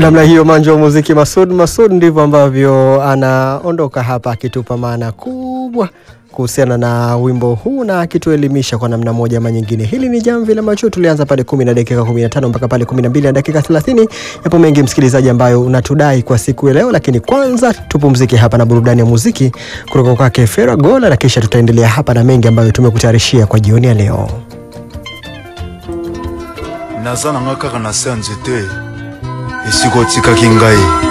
Namna hiyo manjo wa muziki Masud Masud, ndivyo ambavyo anaondoka hapa akitupa maana kubwa kuhusiana na wimbo huu na akituelimisha kwa namna moja ama nyingine. Hili ni jamvi la macho, tulianza pale kumi na dakika 15 mpaka pale 12 na dakika 30. Yapo mengi msikilizaji, ambayo unatudai kwa siku ya leo, lakini kwanza tupumzike hapa na burudani ya muziki kutoka kwake Fera Gola, na kisha tutaendelea hapa na mengi ambayo tumekutayarishia kwa jioni ya leo. naza na nga kaka na se ya nzete esika otikaki ngai